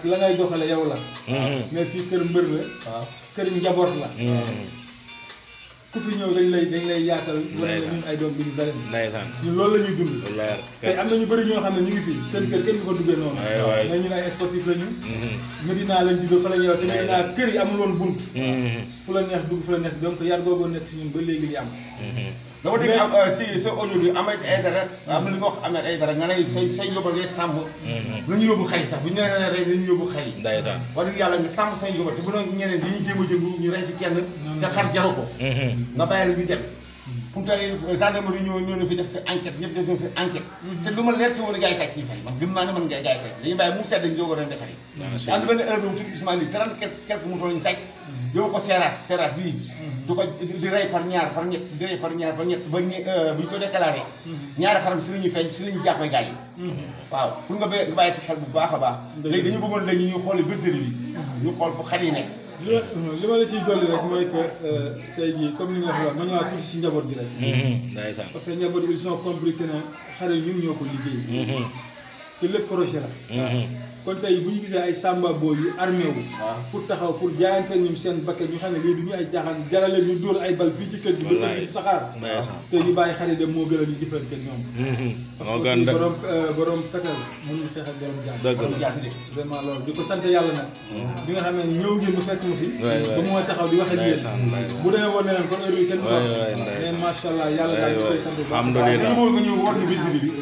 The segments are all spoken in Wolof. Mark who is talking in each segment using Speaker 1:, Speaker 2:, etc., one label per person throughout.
Speaker 1: la ngay doxale yow la mais fii kër mbër la
Speaker 2: waaw
Speaker 1: kër njaboot la ku fi ñëw dañ lay dañ lay yaatal wane ne ñun ay doom bi ñu dara
Speaker 3: ndeysaan
Speaker 1: ñun loolu la ñuy dund
Speaker 3: lu leer
Speaker 1: tey am na ñu bëri ñoo xam ne ñu ngi fii seen kër kenn du ko duggee noonu
Speaker 3: Waay, waay.
Speaker 1: mais ñun ay sportif la ñu Medina lañ juddoo fa la ñuy wax te Medina kër yi amul woon bunt fu la neex dugg fu la neex donc yar googu nekk si ñun ba léegi ñu am
Speaker 2: dama dégg am si sa audio bi Ahmed Aïdara am na li nga wax Ahmed Aïdara nga ne say say yóbbal ngay sàmm nañu yóbbu xar yi sax bu ñu nee nee rey nañu yóbbu xar yi
Speaker 3: ndeysaan
Speaker 2: wax dëgg yàlla nga sàmm say yóbbal te bu doon ñeneen dañuy jéem a jëngu ñu rey si kenn te xar jaru ko nga bàyyi la ñu dem fu mu toll nii gendarmerie ñëw ñëw na fi def fi enquête ñëpp def na fi enquête te lu ma leer ci woon gars yi sàcc ñi fay man gëm naa ne man ngay gars yi sàcc dañuy bàyyi mu sedd ñu jóg a ren defar yi
Speaker 3: si.
Speaker 2: am na benn heure bi mu tudd Ousmane yi trente quelque quelque moto lañu sàcc yóbbu ko seeraas seeraas bii du ko di rey par ñaar par ñett di rey par ñaar par ñett ba ñe bu ñu ko déclaré ñaari xaram si la ñuy feeñ si la ñuy jàppee gars yi waaw pour nga bé nga bàyyi si xel bu baax a baax léegi dañu bëggoon léegi ñu xool bergerie bi ñu xool fu xar yi nekk
Speaker 1: li ma li ma la ciy dolli rek mooy que tey jii comme li nga wax la ma ñëwaat tuuti si njaboot gi rek
Speaker 3: ndeysaan
Speaker 1: parce que njaboot bi ils ont compris que ne xale yi ñun ñoo ko liggéey te lépp projet la kon tey bu ñu gisee ay samba boo yu armé wu pour taxaw pour jaayante ak ñoom seen bakkan ñu xam ne lii du ñu ay jaaxaan jarale ñu dóor ay bal fii ci kër gi ba kër gi di saxaar
Speaker 3: ndeysaan
Speaker 1: te ñu bàyyi xale yi dem moo gën a ñu jëflante ak ñoom parce
Speaker 3: moo
Speaker 1: que
Speaker 3: gën
Speaker 1: aussi
Speaker 3: de
Speaker 1: borom borom fetal mënul xeex ak borom jaas
Speaker 3: dëgg
Speaker 2: loolu
Speaker 3: la
Speaker 2: jaasi de
Speaker 1: vraiment loolu di ko sant yàlla nag bi nga xam ne ñëw ngeen mu fekk ma fi
Speaker 3: waay, waay.
Speaker 1: ba mu ma taxaw di wax ak yéen
Speaker 3: Ndeysaan, ndeysaan.
Speaker 1: bu demee woon ne leen kon heure bi kenn du ko
Speaker 3: Waay,
Speaker 1: wax.
Speaker 3: waay, ndeysaan.
Speaker 1: mais macha allah yàlla daal di koy sant bu baax.
Speaker 3: alhamdulilah
Speaker 2: dañu bëgg nga ñëw war ñu bergerie bi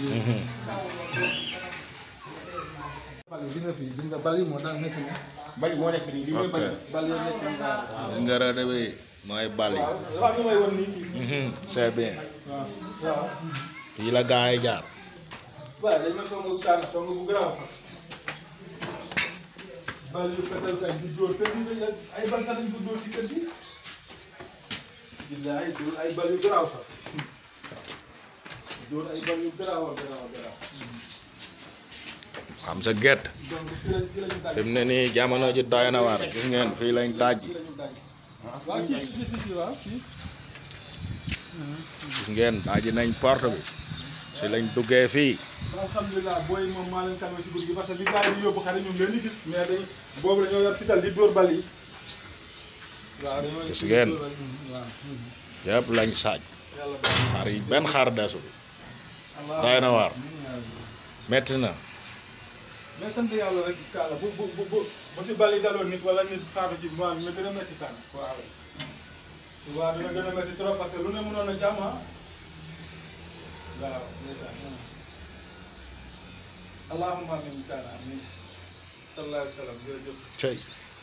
Speaker 1: bal yi gis nga fii gis nga bal yi moo tax nekk nii
Speaker 2: bali moo nekk nii li mooy bali
Speaker 1: bal yi nekk nii waaw
Speaker 3: nga rëdd bi mooy bal yi
Speaker 1: dafa am ñu may wan nii kii
Speaker 3: c'est bien
Speaker 1: waaw waaw
Speaker 3: fii la gaa yi jaar
Speaker 1: waaw dañ ma song kaan song bu garaaw sax bal yu fetal kay di dóor kër gi dañ ay bal sax dañ ko dóor si kër gi billaay dóor ay bal yu garaaw sax dóor ay bal yu garaaw garaaw garaaw
Speaker 3: xam sa gett
Speaker 1: donc fii lañ fii lañu daj
Speaker 3: fi mu ne nii jamono ji doy na waar gis ngeen fii lañ daj
Speaker 1: fii lañu daj waaw si si si si waaw si
Speaker 3: gis ngeen daji nañ porte bi si lañ duggee fii
Speaker 1: alhamdulilah booy moom maa leen calmé si guddi gi parce que bi gars yi di yóbbu xale ñoom leen di gis mais dañ boobu dañoo yor fital di dóor bal yi waaw dañoo
Speaker 3: Gis ngeen.
Speaker 1: dóor bal yi, waaw
Speaker 3: yëpp lañ saaj
Speaker 1: yàlla baax na.
Speaker 3: xar yi benn xar desul
Speaker 1: Allah
Speaker 3: doy na waar metti na
Speaker 1: mais sant yàlla rek kaala bu bu bu bu bu si bal yi daloon nit wala nit faatu ci mois bi na gën a métti tànn waaw waaw dina gën a métti trop parce que lu ne mënoon a jàmm ah waaw ndeysaan allahumma amin kaana amin sallallahu alayhi wa sallam jërëjëf
Speaker 3: cey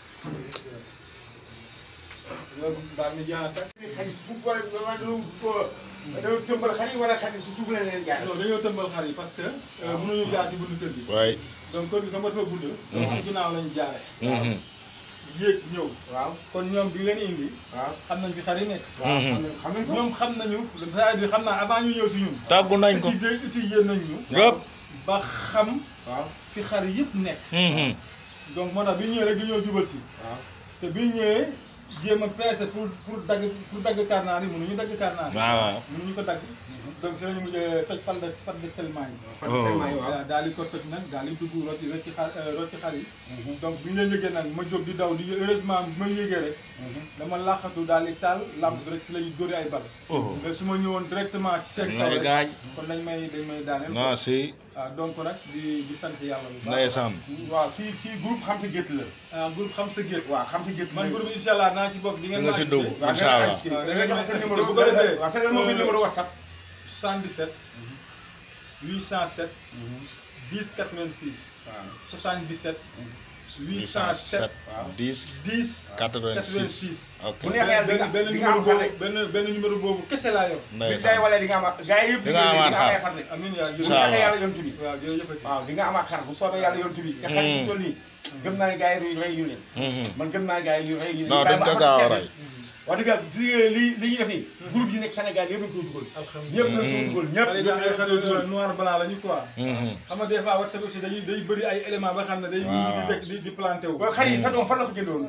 Speaker 1: loolu mbaa mi jeex na tàkk
Speaker 2: xar yi suuf wala wala dañoo dañoo tëmbal xar yi wala xar yi su suuf lañ leen jaar
Speaker 1: non dañoo tëmbal xar yi parce que mënuñu jaar ci buntu kër gi
Speaker 3: waay
Speaker 1: donc kër gi comme dafa gudd donc ci ginnaaw lañu jaare yéeg ñëw
Speaker 2: waaw
Speaker 1: kon ñoom bi leen indi
Speaker 2: waaw
Speaker 1: xam nañ fi xar yi nekk
Speaker 2: waaw xam nañ xam nañ ko
Speaker 1: ñoom xam nañu c'est-à-dire xam naa avant ñu ñëw si ñun
Speaker 3: tàggu nañ ko
Speaker 1: étudier étudier nañ ñu
Speaker 3: yëpp
Speaker 1: ba xam
Speaker 2: waaw
Speaker 1: fi xar yëpp nekk donc moo tax bi ñu ñëwee rek dañoo jubal si
Speaker 2: waaw
Speaker 1: te bi ñu ñëwee jéem a peese pour pour dagg pour dagg karnaar yi mënuñu dagg karnaar yi
Speaker 3: waaw waaw
Speaker 1: mënuñu ko dagg donc si lañu mujjee toj pal de pal de seulement yi
Speaker 2: partiellement yi waaw
Speaker 1: waaw daal di ko toj nag daal di dugg rocci rocci xar rocci xar yi donc bi ñu leen yëgee nag ma jóg di daw di heureusement bi ma yëgee rek dama làqatu daal di taal lampe bi rek si lañu dóori ay bal mais su ma ñëwoon directement ci seen kaw
Speaker 3: lay
Speaker 1: rek
Speaker 3: gaañ
Speaker 1: kon dañ may dañ may daaneel
Speaker 3: non si
Speaker 1: waaw donc nag di di sant yàlla bu baax
Speaker 3: ndeysaan
Speaker 2: waaw kii kii groupe xam sa gétt la
Speaker 1: ah groupe xam sa gétt
Speaker 2: waaw xam sa gétt
Speaker 1: man groupe bi incha allah naa ci bokk di ngeen
Speaker 3: di nga si dugg
Speaker 2: waaw
Speaker 3: incha allah
Speaker 2: da nga joxe sa numéro
Speaker 1: bu ko defee
Speaker 2: waaw sa numéro numéro whatsapp
Speaker 1: 77 807 10 86
Speaker 2: waaw
Speaker 1: 77
Speaker 3: 807
Speaker 1: 807
Speaker 3: 10
Speaker 1: 10
Speaker 3: 86 ok
Speaker 2: bu neexee yàlla di nga
Speaker 1: benn
Speaker 2: di nga
Speaker 1: numéro
Speaker 2: am xar
Speaker 1: boobu
Speaker 2: rek
Speaker 1: benn benn numéro boobu kese laa yor
Speaker 2: bi day
Speaker 3: ndeysaan
Speaker 2: wala di nga amaat gars yi yëpp
Speaker 3: Di nga amaat
Speaker 2: di nga
Speaker 3: xar.
Speaker 2: xar rek
Speaker 1: amiin yaa
Speaker 2: bu
Speaker 3: Incha
Speaker 1: jërëjëf
Speaker 3: allah.
Speaker 2: neexee yàlla yontu bi
Speaker 1: waaw jërëjëf
Speaker 2: waaw di nga amaat xar bu soobee yàlla yontu bi te xar yi fi toll nii gëm naa ne gars yi rey ñu leen man gëm naa ne gars yi rey ñu leen
Speaker 3: non dañ ko gaaw a rey
Speaker 2: wax dëgg yàlla di li li ñuy def nii groupe yi nekk Sénégal yëpp lañ koy dugal ñëpp lañ koy dugal ñëpp
Speaker 1: xale yi daal ay xale noir blanc la ñu quoi xam nga des fois WhatsApp aussi dañuy day bëri ay éléments ba xam ne day ñu di dekk di di planté wu
Speaker 2: waaw xar yi sa doom fan la ko jëndoon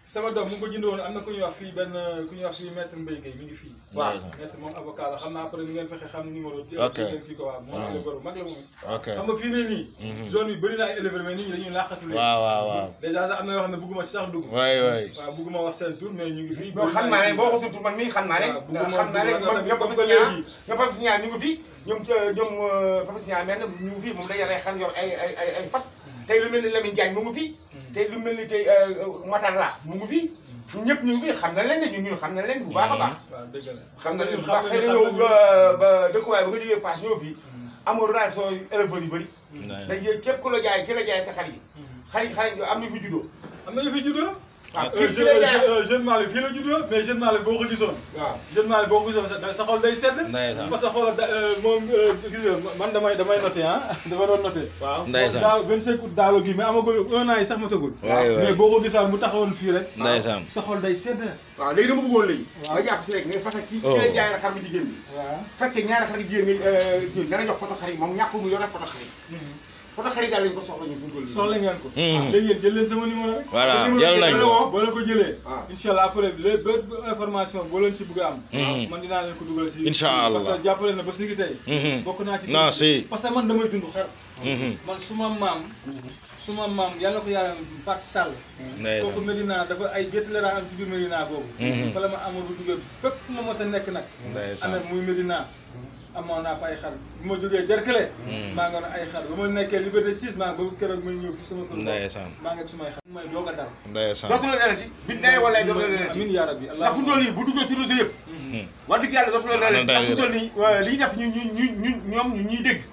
Speaker 1: sama doom mu ngi ko jënd woon am na ku ñuy wax fii benn ku ñuy wax fii maître Mbaye Gueye mi ngi fii
Speaker 2: waaw
Speaker 1: maître moom avocat la xam naa après ni ngeen fexe xam numéro
Speaker 3: Ok.
Speaker 1: ngeen kii ko waaw moom éleveur bu mag la moom
Speaker 3: ok
Speaker 1: xam nga fii nii nii zone bi bëri na ay éleveur mais nit ñi dañuy laaxatu léegi
Speaker 3: waaw waaw waaw
Speaker 1: dèjà sax am na yoo xam ne bëgguma ci sax dugg
Speaker 3: waay waay
Speaker 1: waaw bëgguma wax seen tur mais ñu ngi fii
Speaker 2: non xam naa ne boo ko surtout man mii xam naa ne
Speaker 1: waaw bu ma-
Speaker 2: xam naa ne
Speaker 1: bu ma-
Speaker 2: ñoom
Speaker 1: comme
Speaker 2: Papa
Speaker 1: que
Speaker 2: Signa
Speaker 1: léegi-
Speaker 2: ñoom Papa Signa ñu ngi fi ñoom ñoom Papa Signa mel na ñu ngi fi moom day yore xar yor ay ay ay ay fas tey lu mel ni Lamine Diagne mu ngi fi tey lu mel ni tey Matar La mu ngi fi ñëpp ñu ngi fi xam na leen ne ñun ñun xam na leen bu baax a baax
Speaker 1: waaw dëgg la
Speaker 2: xam na leen bu
Speaker 1: xam
Speaker 2: baax xëy na
Speaker 1: nañu-
Speaker 2: yow
Speaker 1: xam nañu-
Speaker 2: ba dëkkuwaay ba nga jógee Fass ñëw fi amoo relation éleveurs yu bëri dañ képp ku la jaay ki la jaay sa xar yi xar yi xar yi am ñu fi juddoo
Speaker 1: am na ñu fi juddoo
Speaker 2: waaw
Speaker 1: Euh,
Speaker 2: kii ki la jaay
Speaker 1: jeune jeune Malick fii la juddoo mais jeune Malick boo ko gisoon
Speaker 2: waaw
Speaker 1: jeune Malick boo ko gisoon sa sa xol day sedd
Speaker 3: Ndeysaan.
Speaker 1: parce que xoolal da- euh, moom euh, gis nga man damay damay noté ah dama doon noté
Speaker 2: waaw
Speaker 3: Ndeysaan.
Speaker 1: daaw 25 août daaw gi mais amagul un an yi sax matagul
Speaker 3: waay waay
Speaker 1: mais boo ko gisaan mu taxawoon fii rek
Speaker 3: ndeysaan
Speaker 1: sa xol day sedd
Speaker 2: waaw léegi dama bëggoon léegi
Speaker 1: Waaw.
Speaker 2: nga jàpp si rek nga fexe kii
Speaker 3: Oh.
Speaker 2: ki la jaay la xar bu jigéen bi
Speaker 1: waaw
Speaker 2: fekkee ñaari xar yu jigéen nga kii dana jox photo xar yi moom ñàkkul mu yore photo xar yi photo xar yi daal lañu ko soxla ñu fu mu toll nii
Speaker 1: soxla ngeen ko
Speaker 3: Mhm.
Speaker 1: léegi yéen jël leen sama numéro rek
Speaker 3: voilà
Speaker 2: Sa numéro
Speaker 3: jël
Speaker 2: bi
Speaker 3: nañ
Speaker 2: jël
Speaker 3: ko
Speaker 2: woo.
Speaker 1: boo leen ko jëlee
Speaker 2: Ah.
Speaker 1: incha allah après lépp bépp information boo leen ci bëgg a am
Speaker 3: Mhm.
Speaker 1: man dinaa leen ko dugal si
Speaker 3: Incha allah.
Speaker 1: parce que jàppale na ba si tey
Speaker 3: Mhm.
Speaker 1: bokk naa ci
Speaker 3: Non, si.
Speaker 1: parce que man damay dund xar
Speaker 3: Mhm.
Speaker 1: man suma maam suma maam yàlla ko yàlla Fat Sall
Speaker 3: Ndeysaan.
Speaker 1: kooku Medina dafa ay gétt la daan am si biir Medina boobu
Speaker 3: Mhm.
Speaker 1: fa la ma amoon bu duggee fépp fu ma mos a nekk nag
Speaker 3: Ndeysaan.
Speaker 1: amee muy Medina amoon naa fa ay xar bu ma jógee Derkele maa nga ne ay xar ba ma nekkee Liberté 6 maa nga ba keroog may ñëw fi sama kër
Speaker 3: Ndeysaan.
Speaker 1: maa nga sumay xar may doog a dal
Speaker 3: ndeysaan
Speaker 2: dootu la dalati bi nee wala dootu la dalati
Speaker 1: amin yaa rabbi
Speaker 2: ndax fu mu toll nii bu duggee ci réseau yëpp wax dëgg yàlla dootu la dalati ndax fu mu toll nii li ñu def ñu ñu ñu ñu ñoom ñu ñuy dégg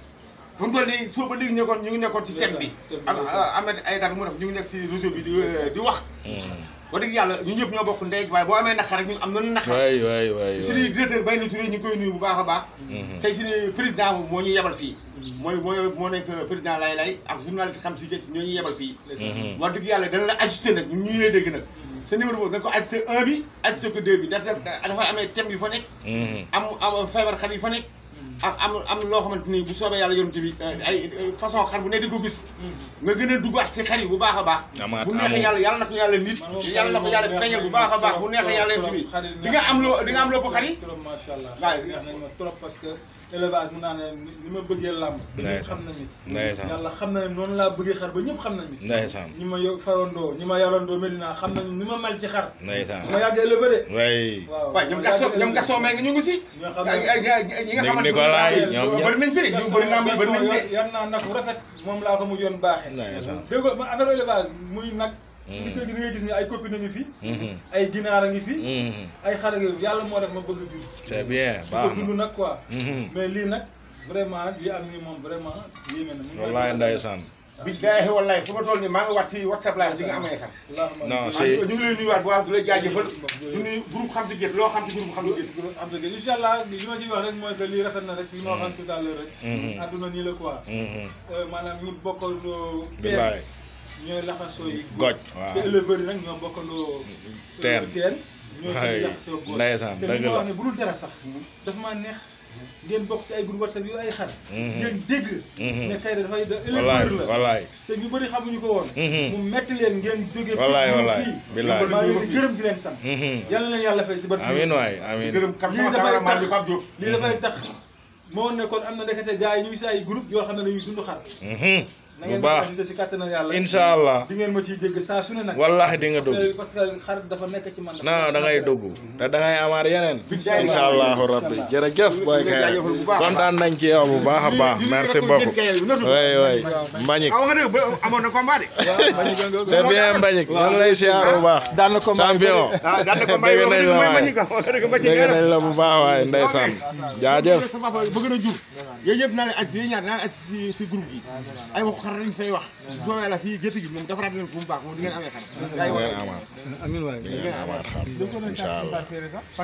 Speaker 2: fu mu toll nii soo ba léegi nekkoon ñu ngi nekkoon ci thème bi
Speaker 1: thème bi
Speaker 2: am Ahmed Aïdara mu def ñu ngi nekk ci réseau bi di di wax wax dëgg yàlla ñu ñëpp ñoo bokk ndey ak baay boo amee naqar rek ñun am nañu naqar
Speaker 3: waay waay waay
Speaker 2: suñuy directeur Bayna Touré ñu ngi koy nuyu bu baax a baax tey suñu président moom moo ñu yebal fii mooy mooy moo nekk président lay lay ak journaliste xam si géej ñoo ñu yebal fii wax dëgg yàlla dana la ajouté nag ñun ñu ngi lay dégg nag sa numéro boobu da nga ko ajouté un bi ajouté ko deux bi ndax dafa amee thème yu fa nekk am am feebar xar yi fa nekk am am am loo xamante ni bu soobee yàlla yonent bi ay façon xar bu ne di ko gis nga gën a duggaat si xar yi bu baax a baax
Speaker 3: Amaat
Speaker 2: bu neexee
Speaker 3: amul.
Speaker 2: yàlla yàlla na ko yàlla nit yàlla na ko yàlla feeñal bu baax a baax bu neexee yàlla yonent bi di nga am loo di nga am loo xar yi
Speaker 1: trop macha allah
Speaker 2: waaw.
Speaker 1: neex nañ ma trop parce que élevage mun naa ne ni ma bëggee làmb ñëpp xam nañ ci
Speaker 3: Ndeysaan.
Speaker 1: yàlla xam na ne noonu laa bëggee xar ba ñëpp xam nañ ci
Speaker 3: Ndeysaan.
Speaker 1: ñi ma yo farandoo ñi ma yarandoo Medina xam nañ ni ma mel ci xar
Speaker 3: ndeysaan
Speaker 1: ma yàgg élevé de
Speaker 3: waay
Speaker 1: waaw
Speaker 2: waaw ñoom gasoo ñoom gasoo mee nga ñu ngi si
Speaker 1: ñoo xam
Speaker 2: ay
Speaker 1: ne
Speaker 2: ay ay ñi nga
Speaker 3: Ni-
Speaker 2: xamante
Speaker 3: Nicolas
Speaker 2: ne
Speaker 3: ñoom ñëpp.
Speaker 2: bëri nañ fi de ñu bëri naa muy bëri nañ de
Speaker 1: yar naa nag bu rafet moom laa ko mu yoon baaxee
Speaker 3: Ndeysaan.
Speaker 1: dégg nga ma affaire élevage muy nag li kër gi ni ngay gis ni ay copine a ngi fi ay ginaar a ngi fi
Speaker 3: Mhm.
Speaker 1: ay xar a ngi fi yàlla moo def ma bëgg a jur
Speaker 3: c'est bien
Speaker 1: di ko
Speaker 3: baax
Speaker 1: dund
Speaker 3: na
Speaker 1: nag quoi
Speaker 3: Mhm.
Speaker 1: mais lii nag vraiment li am nii moom vraiment yéeme na mun naa
Speaker 3: wallaay ndeysaan
Speaker 2: billaahi wallaahi fu ma toll nii maa ngi wat si whatsapp live si nga amee xam
Speaker 1: Allahumma
Speaker 3: non
Speaker 1: rabbi.
Speaker 3: si
Speaker 2: ñu ngi lay nuyuwaat bu baax di la jaajëfal du nuyu groupe xam si gétt loo xam si groupe xam si gétt
Speaker 1: am dëgg incha allah li ma ciy wax rek mooy que lii rafet na rek li ma waxoon tout à l'heure rek adduna nii la quoi
Speaker 3: Mhm.
Speaker 1: Euh, maanaam ñu bokkandoo
Speaker 3: billaay
Speaker 1: ñooy laxasoo yi
Speaker 3: goj waaw
Speaker 1: te éleveurs yi nag ñoo bokkandoo
Speaker 3: Teen.
Speaker 1: teen ñooy
Speaker 3: Ay,
Speaker 1: suñu laxasoo góor
Speaker 3: ndeysaan,
Speaker 1: te
Speaker 3: dëgg
Speaker 1: li ma
Speaker 3: la.
Speaker 1: wax ne bu dul dara sax dafa maa neex ngeen bokk ci ay groupe whatsapp yu ay xar ngeen dégg ne kay da dafay da
Speaker 3: wallaay
Speaker 1: éleveur la
Speaker 3: wallaay
Speaker 1: te ñu bëri xamuñu ko woon
Speaker 3: Mhm.
Speaker 1: mu metti leen ngeen jóge
Speaker 3: Wallaay,
Speaker 1: ñëw
Speaker 3: wallaay,
Speaker 1: fii
Speaker 3: billaay.
Speaker 1: maa ngi leen di gërëm di leen sant
Speaker 3: Mhm.
Speaker 1: yàlla na leen yàlla fay si barke
Speaker 3: amiin waay amiin
Speaker 2: gërëm kam
Speaker 1: lii
Speaker 2: sama
Speaker 1: dafay
Speaker 2: cameraman
Speaker 1: tax
Speaker 2: bi Pape Diop
Speaker 1: lii dafay tax moo nekkoon am na ndekete gars yi ñu ngi si ay groupe yoo xam ne dañuy dund xar
Speaker 3: Mhm.
Speaker 1: na
Speaker 3: bu
Speaker 1: ngeen
Speaker 3: baax
Speaker 1: ma si kàttan yàlla
Speaker 3: incha allah
Speaker 1: di ngeen ma ciy dégg saa su ne nag
Speaker 3: wallahi di nga dugg
Speaker 1: parce que xar dafa nekk ci man
Speaker 3: non da ngay dugg te da ngay amaat yeneen
Speaker 2: Billaay.
Speaker 3: incha allahu rabbi jërëjëf boy kay
Speaker 2: jaajëfal bu baax a baax.
Speaker 3: kontaan nañ ci yow bu baax a baax
Speaker 2: Lii- lii
Speaker 3: merci
Speaker 2: rek ko
Speaker 3: beaucoup
Speaker 2: jën kayal bi, notu.
Speaker 3: way way Mbagnick
Speaker 2: ah wax nga dëgg ba amoon na combat de
Speaker 3: c'est bien Mbagnick ñu ngi lay siyaar bu baax
Speaker 1: daan na combat
Speaker 3: champion
Speaker 2: ah daan na combat
Speaker 3: dégg
Speaker 2: yoo
Speaker 3: nañ la
Speaker 2: xam ne mooy
Speaker 3: waay
Speaker 2: Mbagnick ah wax nga dëgg Mbagnick
Speaker 3: dégg
Speaker 2: nee na.
Speaker 3: nañ la bu baax waay ndeysaan jaajëf
Speaker 2: sa papa bëgg na jur yooyu yëpp naa leen assi yooyu ñaar naa leen assi si si groupe gi ay waxu xar lañ fay wax soo yàlla fii gétt gi moom defaraat leen fu mu baax moom di ngeen amee xar gaa yi
Speaker 3: ngeen
Speaker 2: wax
Speaker 3: amaat
Speaker 1: amiin waay
Speaker 3: ngeen amaat xam incha allah
Speaker 2: fan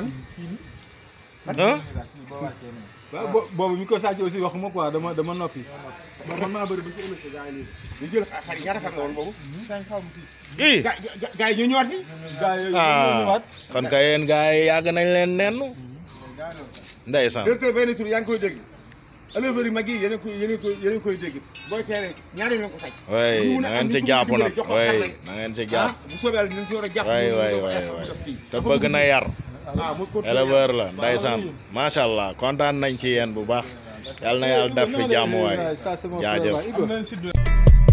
Speaker 3: ah
Speaker 1: waaw bo boobu ñu ko sàcc aussi waxuma quoi dama dama noppi man maa bëri ba ci ëllëg gaa yi lii
Speaker 2: ñu jël xar yi ñaata xar la woon boobu
Speaker 3: ii
Speaker 2: gaa gaa- gaa yi ñoo ñëwaat fi
Speaker 1: gaa yooyu ñoo
Speaker 3: ah
Speaker 1: ñëwaat
Speaker 3: kon kay yéen gars yi yàgg nañ leen nennu ndeysaan
Speaker 2: directeur benn tur yaa ngi koy dégg éleveurs yi mag yi yéen a koy yéen a koy yéen a koy dégg booy keere ñaari yoon lañ ko sàcc
Speaker 3: way
Speaker 2: ñu mun
Speaker 3: na
Speaker 2: a am
Speaker 3: ngeen ci
Speaker 2: ñu ko
Speaker 3: jàpp
Speaker 2: dimbale,
Speaker 3: nag
Speaker 2: jox ko
Speaker 3: way
Speaker 2: xarale.
Speaker 3: na ngeen ci
Speaker 2: ah
Speaker 3: jàpp
Speaker 2: bu soobee yàlla dinañ si war a jàpp
Speaker 3: way
Speaker 2: ñu
Speaker 3: way
Speaker 2: ko
Speaker 3: way
Speaker 2: def
Speaker 3: way
Speaker 2: fii.
Speaker 3: te bëgg na yar
Speaker 2: ah mu continuer
Speaker 3: éleveur la ndeysaan macha allah kontaan nañ ci yéen bu baax yàlla na yàlla def fi jàmm waay
Speaker 1: Ça, c'est mon frère,
Speaker 3: jaajëf
Speaker 1: là. Iba.
Speaker 4: am nañ si